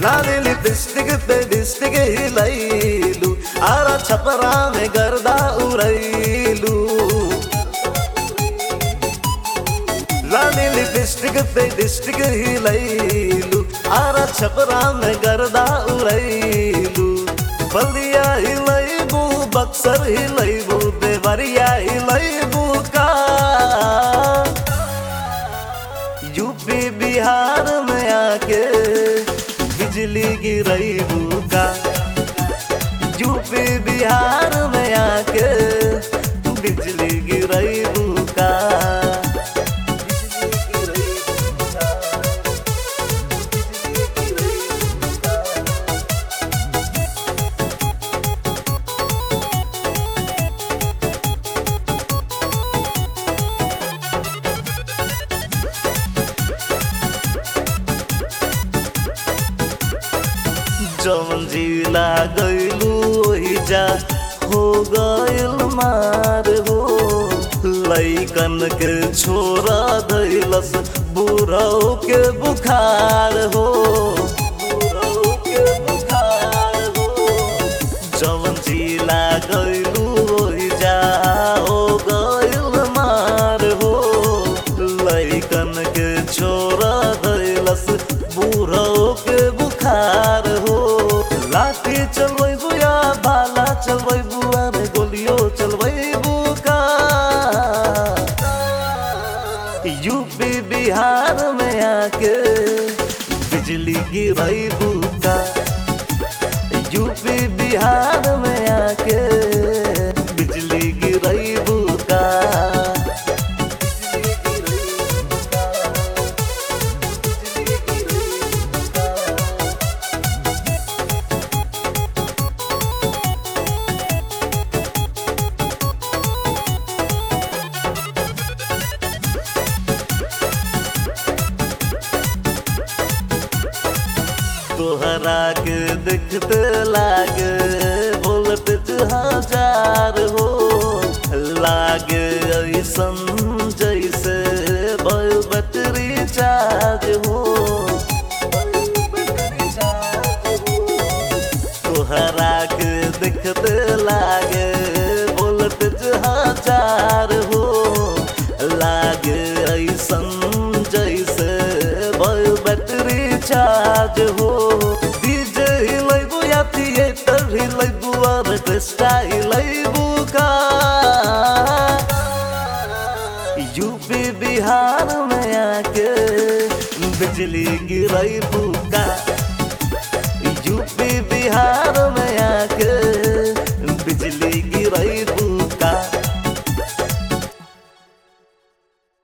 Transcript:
लाली लिपस्टिक पे डिस्टिक हिलैलू आरा छपरा में गर्दा उड़ैलू लाली लिपस्टिक पे डिस्टिक हिलैलू आरा छपरा में गर्दा उड़ैलू बलिया हिलैबू बक्सर हिलैबू देवरिया हिलैबू का यूपी बिहार में आके बिजली गिरैबू का यूपी बिहार में आके बिजली गिरैबू का जवन जिला गैलू ओही जा हो गइल मार हो लैकन के छोरा दैलस बुढ़ऊ के बुखार हो बुढ़ऊ के बुखार हो जवन जिला गैलू ओही जा हो गइल मार हो लैकन के छोरा दैलस बुढ़ऊ के बुखार हो लाठी चलबैबू या भाला चलबैबू अरे गोलियो चलबैबू का यूपी बिहार में आके बिजली गिरैबू का यूपी बिहार में आके बिजली गिरैबू का तोहरा के देखते लागे वोल्टेज हजार हो लागे ऐसन जैसे भयो बैटरी चार्ज हो तोहरा के देखते लागे वोल्टेज हजार हो लागे ऐसन जैसे भयो बैटरी चार्ज हो डीजे हिलैबू या थिएटर हिलैबू ऑर्केस्ट्रा हिलैबू का यूपी बिहार में आके बिजली गिरैबू का यूपी बिहार